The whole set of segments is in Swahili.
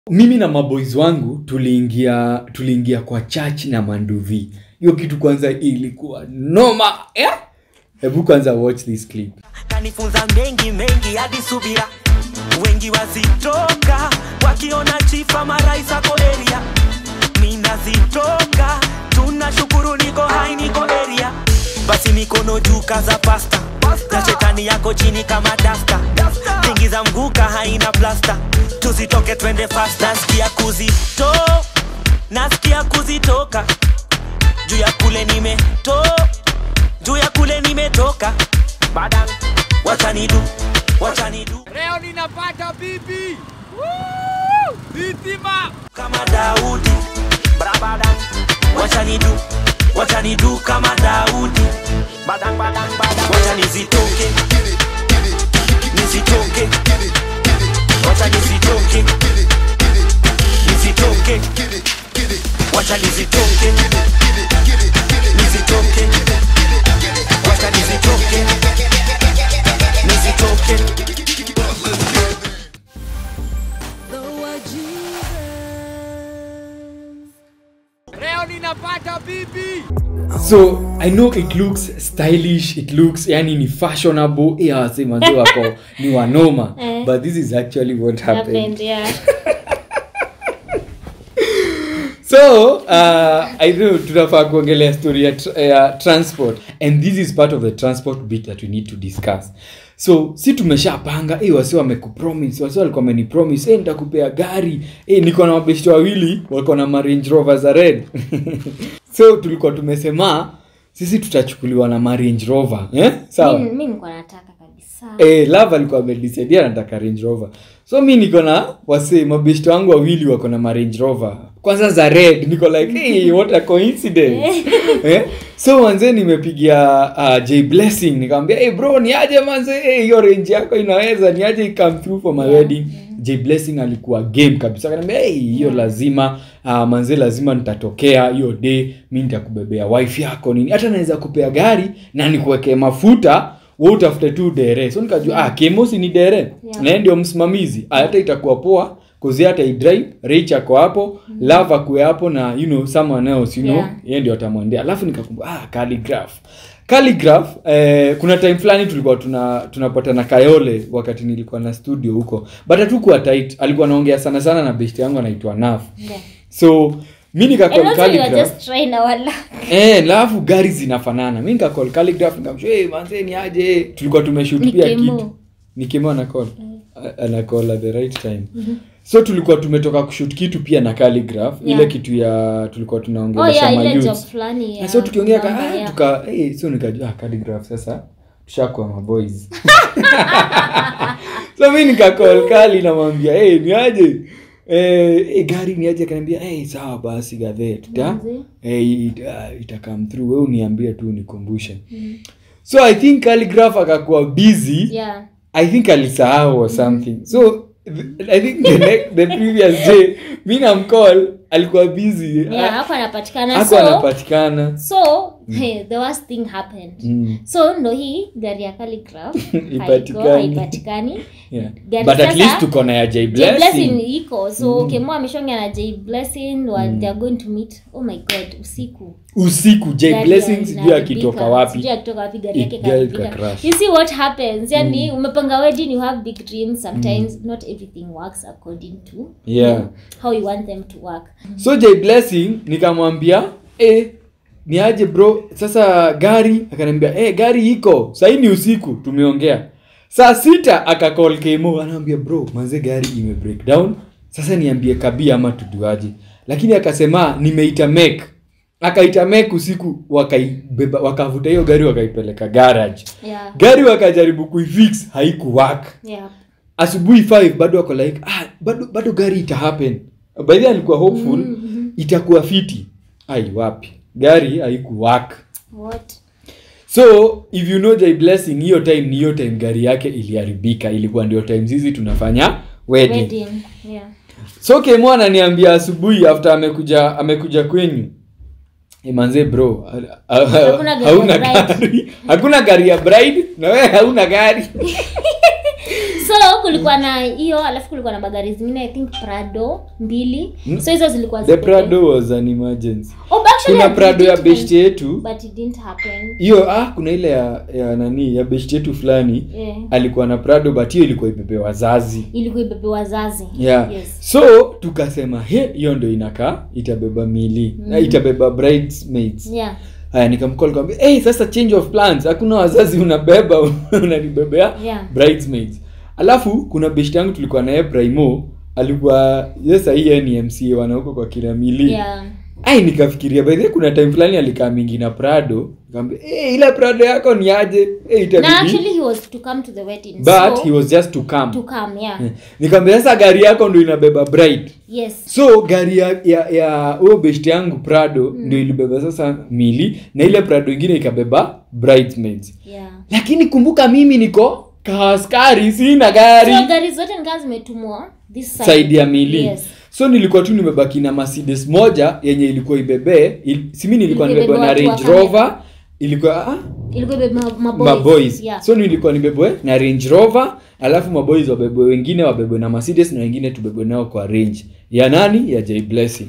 mimi na maboys wangu tuliingia tuliingia kwa church na manduvi hiyo kitu kwanza ilikuwa noma eh? hebu kwanza watch this clip kanifunza mengi mengi hadi subira wengi wazitoka wakiona chifa marais ako eria minazitoka tunashukuru niko hai niko eria basi mikono juu kaza pasta na shetani yako chini kama dasta tingiza mguka haina plasta tusitoke twende fast nasikia kuzito nasikia kuzitoka juu ya kule nimeto juu ya kule nimetoka badang wachanidu wachanidu Leo ninapata bibi. Woo! Vitima. kama daudi brabadang wachanidu wachanidu kama daudi badang badang badang wacha nizitoke nizitoke wacha nizitoke nizitoke wacha nizitoke nizitoke wacha nizitoke nizitoke Leo ninapata bibi. so i know it looks stylish it looks yani ni fashionable yeah, wase manze wako ni wanoma Eh. but this is actually what happened happened yeah so uh, i know tunafaa kuongelea story ya, tr- ya transport and this is part of the transport bit that we need to discuss so si tumeshapanga hey, wasi wamekupromise wasi walikuwa wamenipromise hey, nitakupea gari hey, niko na mabeshti wawili wako na marange rover za red so tulikuwa tumesema sisi tutachukuliwa na marange rover eh? sawa mi mi nilikuwa nataka kabisa Eh, love alikuwa amedisaidia anataka range rover so mi niko na wase mabeshti wangu wawili wako na marange rover kwanza za red niko like hey, what a coincidence eh? so manze nimepigia uh, j blessing nikamwambia hey, bro ni aje manze hey, hiyo range yako inaweza ni aje come through for my Yeah, wedding j blessing alikuwa game kabisa akaniambia hey, hiyo lazima uh, manze lazima nitatokea hiyo day mi nitakubebea wife yako nini hata naweza kupea gari na nikuwekee mafuta we utafute tu dere so nikajua ah, kemosi ni dere Yeah. naye ndio msimamizi Ah, hata itakuwa poa kuzi hata idrive rich ako hapo mm. love akue hapo na you know someone else you know Yeah. yeye ndio atamwendea alafu nikakumbuka ah, calligraph calligraph eh, kuna time fulani tulikuwa tuna tunapata kayole wakati nilikuwa na studio huko but hatukuwa tight alikuwa anaongea sana sana na best yangu anaitwa naf Yeah. so mi and nikacall also you are calligraph just trying our luck Eh, alafu gari zinafanana mi nikacall calligraph nikamshua hey, manze ni aje tulikuwa tumeshoot Ni pia Kemo. kitu ni Kemo anacall A- anacall at the right time so tulikuwa tumetoka kushoot kitu pia na calligraph Yeah. ile kitu ya tulikuwa oh tunaongelesha yeah ile mayouths. job fulani Na ya so tukiongea ka, namba, ah, yeah. tuka hey, so nikajua ah, calligraph sasa tushakuwa maboys so mi nikacall kali namwambia hey, ni aje Eh, hey, gari ni aje akaniambia hey, sawa basi gadhe tuta Manze. hey, it, uh, ita come through we uniambie tu nikumbushe so i think calligraph akakuwa busy yeah i think alisahau or something so th- i think the, next, the previous day mi namcall alikuwa busy yeah hapo anapatikana ako so anapatikana so hey, the worst thing happened Mm. so ndo hii gari ya calligraph haiko Ipatikani. haipatikani yeah. Gari but at sasa- least tuko na ya J J blessing blessing iko so kemo ameshongea na j blessing mm. they are going to meet oh my god usiku usiku J Gari blessing ya- sijui inaharibika. akitoka wapi Sijui akitoka wapi gari It yake girl kaharibika. ka-crash. you see what happens yani umepanga wedding you have big dreams sometimes not everything works according to Yeah. you know, how you want them to work so J blessing nikamwambia eh, ni aje bro sasa gari akaniambia eh, gari iko sahii ni usiku tumeongea saa sita akacall kemo anaambia bro manze gari ime break down sasa niambie kabi ama tuduaje lakini akasema nimeita mek akaita mek usiku wakaibeba wakavuta hiyo gari wakaipeleka garage yeah gari wakajaribu kuifix haikuwak yeah asubuhi 5 bado wako like ah, bado, bado gari ita happen by the way alikuwa hopeful Mhm. itakuwa fiti ai wapi gari haikuwak what so if you know J blessing hiyo time ni hiyo time gari yake iliharibika ilikuwa ndio time hizi tunafanya wedding, wedding yeah so kemo ananiambia asubuhi after amekuja amekuja kwenyu "Eh, manze bro a- a- Hakuna gari ya hauna bride." gari hakuna gari ya bride na wewe hauna gari so so kulikuwa na hiyo alafu kulikuwa na magari zingine i think prado mbili so hizo zilikuwa the zibebe- prado was an emergency Oh, but actually kuna I prado ya did beshti yetu but it didn't happen hiyo ah kuna ile ya, ya nani ya beshti yetu fulani yeah. alikuwa na prado but hiyo ilikuwa ibebe wazazi ilikuwa ibebe wazazi yeah yes. so tukasema he hiyo ndo inakaa itabeba mili mm. itabeba bridesmaids yeah haya nikamcall nikamwambia hey, sasa change of plans hakuna wazazi unabeba unanibebea Yeah. bridesmaids alafu kuna beshti yangu tulikuwa naye primo alikuwa yes hii ni mca wanahuko kwa kiramili yeah ai nikafikiria by the way, kuna time fulani alikaa mingi na prado nikamwambia hey, ile prado yako ni aje hey, na itabidi actually he was to come to the wedding but so, he was just to come to come yeah nikamwambia sasa gari yako ndo inabeba bride yes so gari ya ya ya huyo beshti yangu prado mm. ndio ilibeba sasa mili na ile prado ingine ikabeba bridesmaids yeah lakini kumbuka mimi niko kaaskari sina gari so gari zote nikaa zimetumwa this side, side ya mili yes so nilikuwa tu nimebaki na mercedes moja yenye ilikuwa ibebee il, simi nilikuwa Ilikuwa nimebeba na ibebe watu range wa rover ilikuwa ah, ilikuwa ibebe ma- maboys maboys yeah so nilikuwa nibebwe na range rover alafu maboys wabebwe wengine wabebwe na mercedes na wengine tubebwe nao kwa range ya nani ya j blessing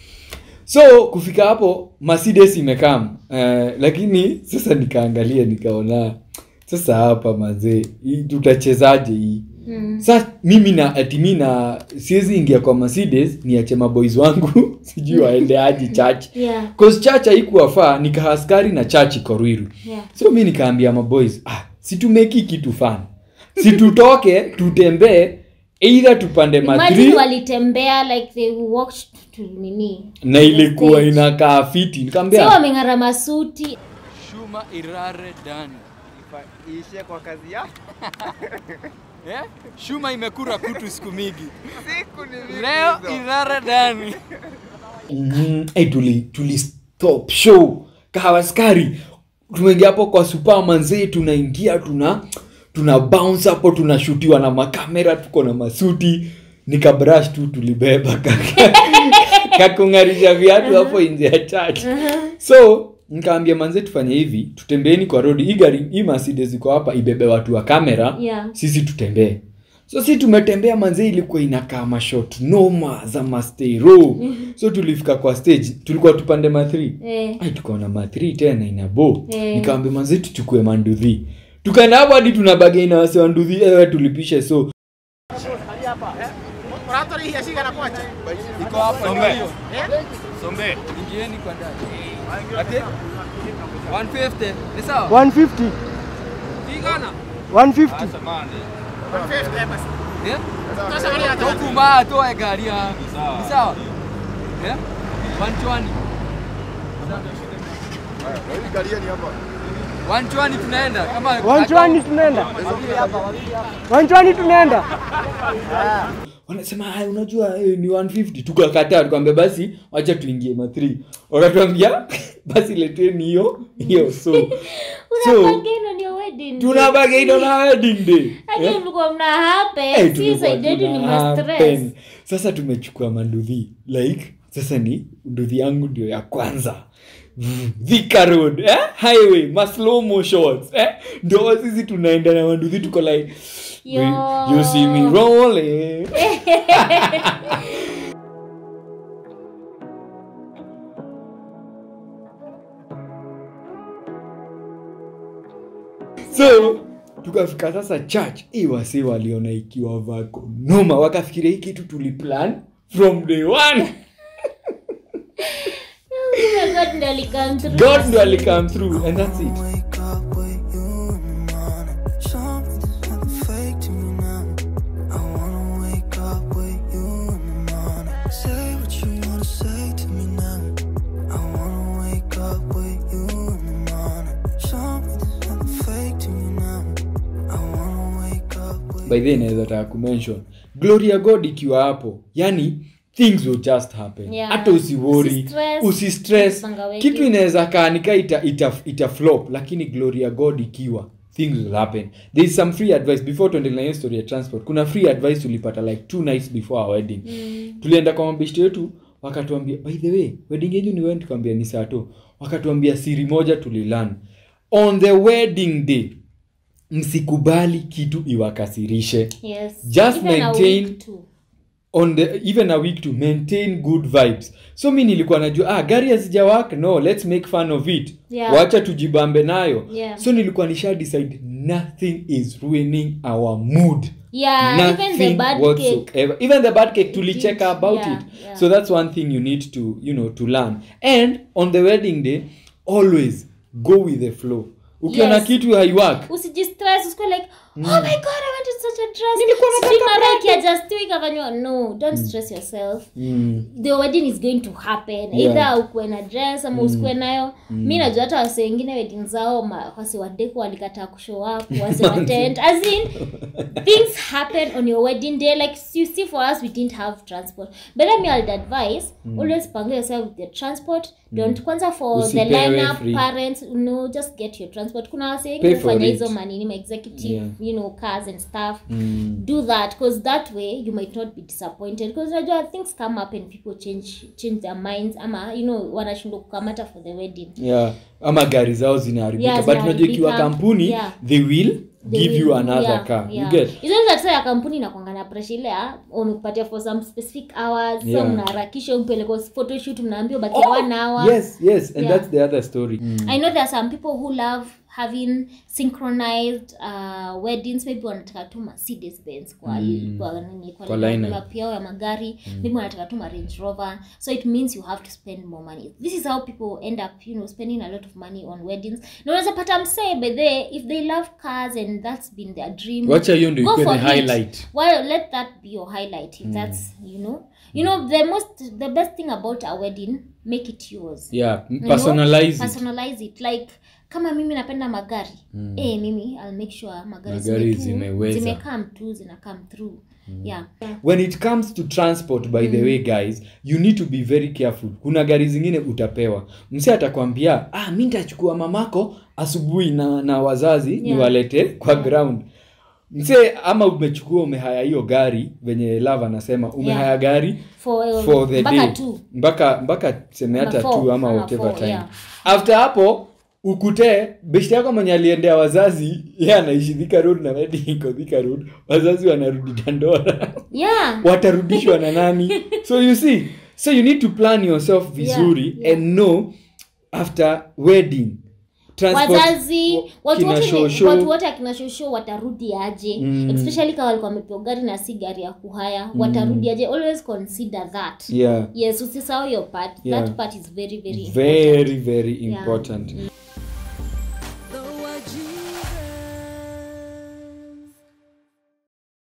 so kufika hapo mercedes imekam uh, lakini sasa nikaangalia nikaona sasa hapa mazee hii tutachezaje hii mm. sa mimi na ati mi na siwezi ingia kwa mercedes niache maboys wangu sijui waende aji church yeah cause church haikuwafaa nikahaskari na church iko Ruiru yeah so mi nikaambia maboys ah, situmeki kitu fan situtoke tutembee either tupande imagine matri walitembea like they walked to nini na ilikuwa stage. inakaa fiti si nikaambia wameng'ara masuti Shuma irare dani. iishie kwa kazi ya Eh? Shuma imekura kutu siku mingi. siku ni mingi Leo hizo. irare dani. mm, hey, tuli, tuli stop show kahawaskari tumeingia hapo kwa supermanzee tunaingia tuna tuna bounce hapo tunashutiwa na makamera tuko na masuti nikabrush tu tulibeba kaka- kakung'arisha viatu hapo nje ya church so nikaambia manze tufanye hivi tutembeeni kwa road hii gari hii mercedes iko hapa ibebe watu wa kamera Yeah. sisi tutembee so si tumetembea manze ilikuwa inakaa mashot noma za mastero so tulifika kwa stage tulikuwa tupande ma 3 eh, ai tukaona ma 3 tena inabo Eh. nikaambia manze tuchukue mandudhi tukaenda hapo hadi tuna bagaina wase wa ndudhi ewe tulipishe so Iko hapa ndio hiyo. Sombe. Ingieni kwa ndani. Ate? 150. Ni sawa? 150 Tigana. 150 Eh? Tokuma toe gari ya. Ni sawa? Eh? 120. 120 tunaenda kama 120 tunaenda 120 tunaenda wanasema "Ai, unajua eh, ni 150 tukakataa tukamwambia basi wacha tuingie ma 3 wakatuambia basi leteni hiyo hiyo so so unapanga on your wedding tuna bagaino na wedding day hadi Eh? mlikuwa mna hape Eh, si tulikuwa side yetu ni tuna ma stress happen. sasa tumechukua manduthi like sasa ni nduthi yangu ndio ya kwanza Thika road eh? highway ma slow mo shots eh? ndo sisi tunaenda na manduthi tuko like Yo. you see me rolling so tukafika sasa church hii wasi waliona ikiwa vako noma wakafikiria hii kitu tuliplan from day one God ndo alikam through. god ndo alicome through and that's it Wake up with you in the morning. Something's nothing fake to me now. I wanna wake up with you in the morning. Say what you wanna say to me now. I wanna wake up with you in the morning. Something's nothing fake to me now. I wanna wake up with by the way, naweza taka kumention glory ya god ikiwa hapo yani things will just happen Yeah. hata usiwori Usistress, usistress usipanga weki. kitu inaweza kaanika ita, ita, ita flop lakini glory ya god ikiwa things will happen there is some free advice before tuendelee na hiyo story ya transport kuna free advice tulipata like two nights before our wedding mm. tulienda kwa mabeshti wetu wakatuambia by the way wedding yenyu ni when tukaambia ni saa tu wakatuambia siri moja tulilan on the wedding day msikubali kitu iwakasirishe yes Just Even a maintain- week too. on the even a week to maintain good vibes so mi nilikuwa najua ah gari hazijawak no let's make fun of it Yeah. wacha tujibambe nayo Yeah. so nilikuwa nisha decide nothing is ruining our mood yeah even the Nothing bad cake whatsoever. even the bad cake tulicheka did, about yeah, it yeah. so that's one thing you need to you know to learn and on the wedding day always go with the flow ukiona Yes. kitu haiwork usijistress usikuwe like oh my god i wanted such a dress Sijui mara ikiadjustiwa ikafanywa no don't stress yourself mm. the wedding is going to happen Yeah. either ukuwe na dress ama usikuwe nayo mi najua hata wase wengine wedding zao ma- wase wadeko walikataa kushow up wase watent as in things happen on your wedding day like you see for us we didn't have transport but let me I'd advise always pangle yourself with the transport don't kwanza for the Usipewe lineup free. parents no just get your transport kuna wase wengi Pay for hufanya it. hizo manini ma executive Yeah. you know cars and stuff Mm. do that because that way you might not be disappointed because unajua things come up and people change change their minds ama you know wanashindwa kukamata for the wedding yeah ama gari zao zinaharibika Yeah, but unajua ikiwa zinaharibika. kampuni Yeah. they will They give will- you another yeah, car yeah. you get hizo ni tatizo ya kampuni inakwanga na pressure ile ya wamekupatia for some specific hours Yeah. so mnaharakisha umpeleka photoshoot mnaambiwa bakia Oh, one hour yes yes and Yeah. that's the other story mm. i know there are some people who love having synchronized uh, weddings maybe wanataka tu mercedes benz kwa, Mm. kwa, nini, kwa, Kwa lineup lineup. lineup yao ya magari maybe wanataka tu ma range rover so it means you have to spend more money this is how people end up you know spending a lot of money on weddings na unaweza pata msee but they if they love cars and that's been their dream wacha hiyo ndio go ikuwe for the it. highlight well let that be your highlight if that's you know you know the most the best thing about a wedding make it yours yeah You know, personalize it personalize it like kama mimi napenda magari mm. eh, mimi I'll make sure magari, Magari zime tu- zimeweza. zimecome tu zina come through yeah when it comes to transport by the way guys you need to be very careful kuna gari zingine utapewa mse atakwambia ah mi nitachukua mamako asubuhi na, na wazazi Yeah. niwalete kwa ground mse ama umechukua umehaya hiyo gari venye lava anasema umehaya Yeah. gari for, for the mpaka day tu mpaka mpaka tuseme Ama hata four, tu ama ama whatever four, time yeah. after hapo ukutee beshte yako mwenye aliendea wazazi ye anaishi Thika road na wedding iko Thika road wazazi wanarudi dandora yeah watarudishwa na nani so you see so you need to plan yourself vizuri Yeah, yeah. and know after wedding transport wazazi watu kina wote ni- shosho. watu wote akina shosho watarudi aje Mm. especially kama walikuwa wamepewa gari na si gari ya kuhaya watarudi aje always consider that yeah yes usisahau your part Yeah. that part is very very important. very very Yeah. important